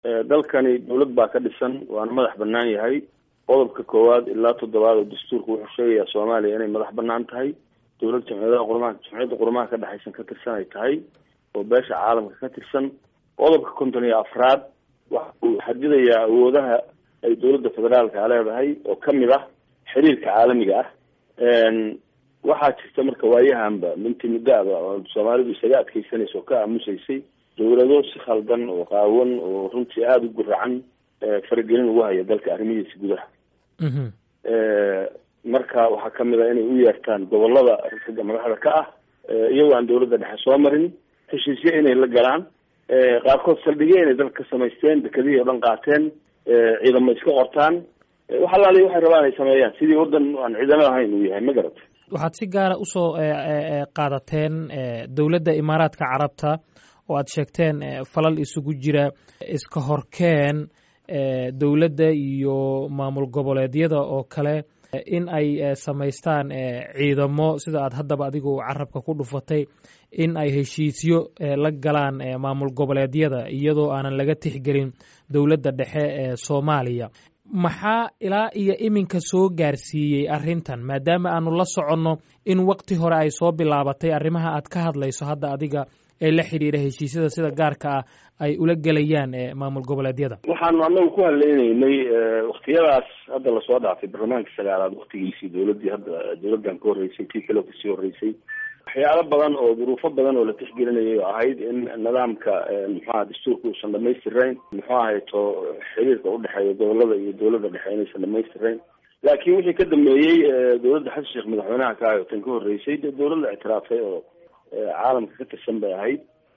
dalkani dawlad baa ka dhisan waana madax banaan yahay qodobka koowaad ilaa toddobaad oo dastuurka wuxuu sheegayaa soomaaliya inay madax banaan tahay dowlad jamciyadaha qurmaha jamciyadda qurmaha ka dhexaysan ka tirsan ay tahay oo beesha caalamka ka tirsan qodobka konton iyo afraad waxa uu xadidayaa awoodaha ay dowladda federaalka leedahay oo kamid ah xiriirka caalamiga ah waxaa jirta marka waayahanba minti muddaaba oo soomaalidu isaga adkeysanaysa oo ka aamusaysay dowlado si khaldan oo qaawan oo runtii aada u guracan faragelin ugu haya dalka arrimihiisa gudaha marka waxaa kamid a inay u yeertaan gobolada ragga madaxda ka ah iyagoo aan dowladda dhexe soo marin heshiisyo inay la galaan qaarkood saldhigyo inay dalka ka samaysteen dekadihii o dhan qaateen ciidamo iska qortaan wax alaali waxay rabaan ay sameeyaan sidii waddan aan ciidamo ahayn uu yahay ma garata waxaad si gaara usoo qaadateen dowladda imaaraadka carabta oo aad sheegteen falal isugu jira iska horkeen dowladda iyo maamul goboleedyada oo kale in ay samaystaan ciidamo sida aad haddaba adigu carabka ku dhufatay in ay heshiisyo la galaan maamul goboleedyada iyadoo aanan laga tixgelin dowladda dhexe ee soomaaliya maxaa ilaa iyo iminka soo gaarsiiyey arrintan maadaama aanu la soconno in waqti hore ay soo bilaabatay arrimaha aad ka hadlayso hadda adiga ee la xidhiira heshiisyada sida gaarka ah ay ula gelayaan maamul goboleedyada waxaanu anagu ku hadlaynaynay waktiyadaas hadda lasoo dhaafay baarlamaanka sagaalaad waktigiisii dowladdii hadda dowladdan ka horreysay tii kaleo kasii horreysay waxyaalo badan oo duruufo badan oo la tixgelinayay oo ahayd in nidaamka muxuaha dastuurka uusan dhamaystirayn muxuu ahayto xiriirka udhexeeya gobolada iyo dowladda dhexe inaysan dhamaystirayn laakiin wixii ka dambeeyey dowladda xasan sheekh madaxweynaha ka ahay oo tan ka horreysay dee dowladda ictiraafay oo caalamka ka tirsan bay ahayd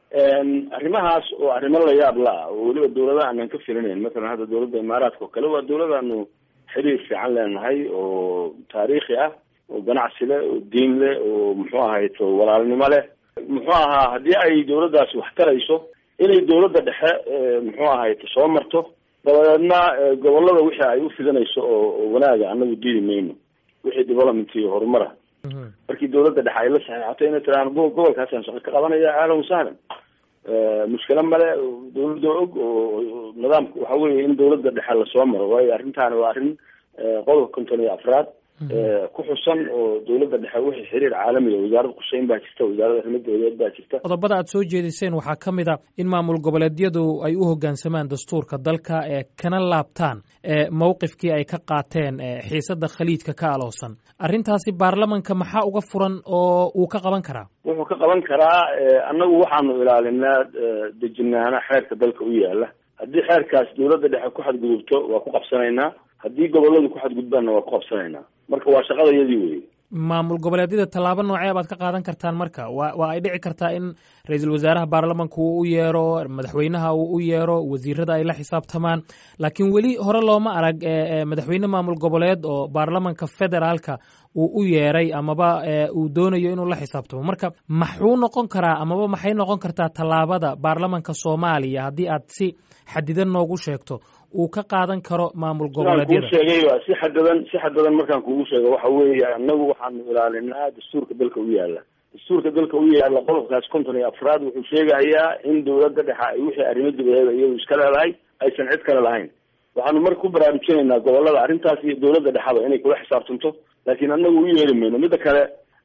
arrimahaas oo arrimo la yaab la ah oo weliba dowladaha aanan ka filinayn masalan hadda dowladda imaaraadka oo kale waa dowladaanu xiriir fiican leenahay oo taariikhi ah oo ganacsi leh oo diin leh oo muxuu ahayto walaalnimo leh muxuu ahaa haddii ay dowladdaasi wax tarayso inay dowladda dhexe muxuu ahayto soo marto dabadeedna gobolada wixii ay u fidanayso oo wanaaga anagu diidi mayno wixii development iyo horumara markii dowladda dhexe ay la saxeexato inay tiraan gobolkaasaan shaqo ka qabanaya ahlan wasahlan mushkilo male dowladda og oo nidaamka waxa weeye in dowladda dhexe lasoo maro waayo arrintaani waa arrin qodobka konton iyo afraad ku xusan oo dowladda dhexe wixii xiriir caalamiga wasaaradda qusheyn baa jirta wasaaradda arrimaha dowladeed baa jirta qodobada aad soo jeediseen waxaa ka mid a in maamul goboleedyadu ay u hoggaansamaan dastuurka dalka ee kana laabtaan mowqifkii ay ka qaateen xiisadda khaliijka ka aloosan arrintaasi baarlamanka maxaa uga furan oo uu ka qaban karaa wuxuu ka qaban karaa annagu waxaanu ilaalinaa dejinaana xeerka dalka u yaala haddii xeerkaas dowladda dhexe ku xadgudubto waa ku qabsanaynaa haddii goboladu ku xadgudbaanna waa ku qabsanaynaa marka waa shaqadayadii weye maamul goboleedyada tallaabo noocee baad ka qaadan kartaan marka wa waa ay dhici kartaa in ra-iisul wasaaraha baarlamanka uu u yeero madaxweynaha uu u yeero wasiirada ay la xisaabtamaan laakiin weli hore looma arag madaxweyne maamul goboleed oo baarlamanka federaalka uu u yeeray amaba uu doonayo inuu la xisaabtamo marka maxuu noqon karaa amaba maxay noqon kartaa tallaabada baarlamanka soomaaliya haddii aad si xadidan noogu sheegto uu ka qaadan karo maamul goboleedyada kuu sheegay si xadadan si xadadan markaan kugu sheego waxa weeye annagu waxaanu ilaalinaa dastuurka dalka u yaala dastuurka dalka u yaala qodobkaas konton iyo afraad wuxuu sheegayaa in dowladda dhexe ay wixii arrimo dibadeeda iyadu iska leedahay aysan cid kale lahayn waxaanu marka ku baraarujinaynaa gobolada arrintaas iyo dowladda dhexaba inay kula xisaabtanto laakiin annagu u yeeri mayno midda kale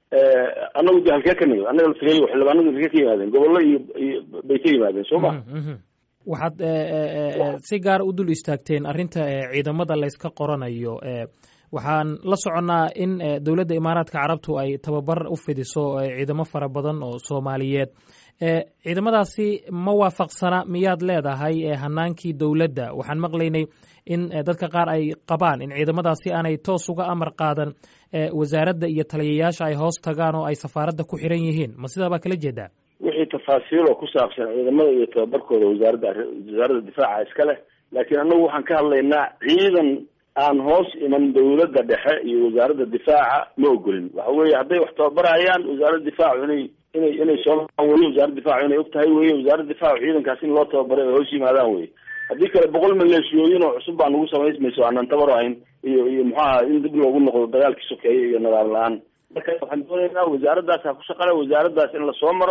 annagu de halkee ka nimid annaga lasagay xildhibaanadu halkee ka yimaadeen gobollo iyo iyo bay ka yimaadeen soo ma waxaad si gaara u dul istaagteen arrinta ciidamada layska qoranayo waxaan la soconnaa in dowladda imaaraadka carabtu ay tababar u fidiso ciidamo fara badan oo soomaaliyeed ciidamadaasi ma waafaqsana miyaad leedahay hanaankii dowladda waxaan maqlaynay in dadka qaar ay qabaan in ciidamadaasi aanay toos uga amar qaadan wasaaradda iyo taliyayaasha ay hoos tagaan oo ay safaaradda ku xiran yihiin ma sidaa baa kala jeedaa wixii tafaasiil oo ku saabsan ciidamada iyo tababarkooda wasaaradda wasaaradda difaaca iska leh laakiin annagu waxaan ka hadlaynaa ciidan aan hoos iman dowladda dhexe iyo wasaaradda difaaca ma ogolin waxa weeye hadday wax tababarayaan wasaaradda difaacu inay inay inay soo weye wasaaradda difaacu inay og tahay weye wasaaradda difaacu ciidankaas in loo tababaray ay hoos yimaadaan weye haddii kale boqol maleeshiyooyin oo cusub baa nagu samaysmayso aanan tabar ahayn iyo iyo muxuaha in dib loogu noqdo dagaalkii sokeeye iyo nadaam la-aan marka waxaan doonaynaa wasaaraddaas ha ku shaqale wasaaraddaas in lasoo maro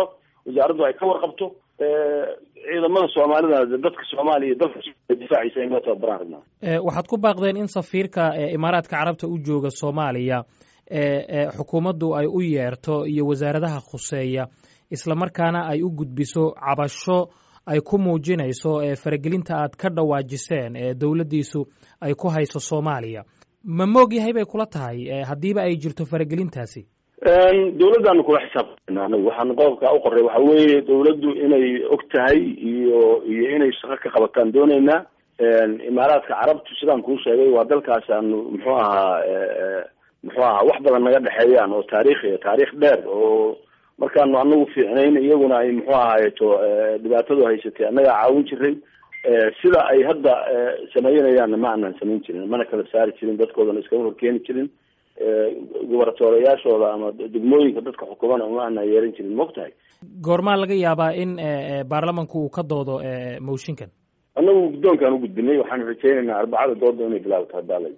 wasaaraddu ay ka warqabto ciidamada soomaalida dadka soomaaliya dalka difaacisa in loo tababaraan rabnaa waxaad ku baaqdeen in safiirka imaaraadka carabta u jooga soomaaliya xukuumaddu ay u yeerto iyo wasaaradaha khuseeya islamarkaana ay u gudbiso cabasho ay ku muujinayso faragelinta aad ka dhawaajiseen ee dowladdiisu ay ku hayso soomaaliya ma moog yahay bay kula tahay haddiiba ay jirto faragelintaasi dawladdaanu kula xisaabtana anagu waxaan qodobka u qoray waxa weeye dawladdu inay og tahay iyo iyo inay shaqo ka qabataan dooneynaa imaaraadka carabtu sidaan kuu sheegay waa dalkaas aanu muxuu ahaa muxuu ahaa wax badan naga dhexeeyaan oo taariikhi taariikh dheer oo markaanu anagu fiicnayn iyaguna ay muxuu ahaayeto dhibaatadu haysatay annagaa caawin jiray sida ay hadda sameeyanayaanna ma aanan samayn jirin mana kala saari jirin dadkoodana iskama horkeeni jirin gubartoorayaashooda ama degmooyinka dadka xukumana uma aanan yeeran jirin maog tahay goormaa laga yaabaa in baarlamanku uu ka doodo mooshinkan annagu guddoonkaan u gudbinay waxaanu rajeynaynaa arbacada dooda inay bilaabto hadaalay